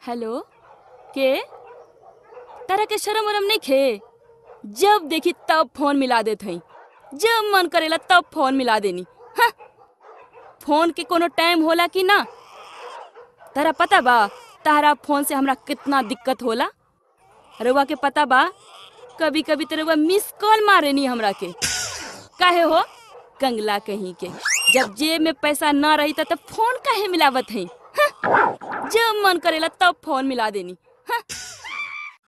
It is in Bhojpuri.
हेलो के तारा के शरम वरम नहीं खे जब देखी तब फोन मिला देत हई जब मन करेला तब फोन मिला देनी हाँ। फोन के कोनो टाइम होला कि ना तारा पता बा तारा फोन से हमरा कितना दिक्कत होला रउआ के पता बा कभी कभी तो रउआ मिस कॉल मारेनी हमरा के काहे हो कंगला कहीं के जब जेब में पैसा ना रही तब फोन काहे मिलावत हई हाँ। जब मन करेला तब फोन मिला देनी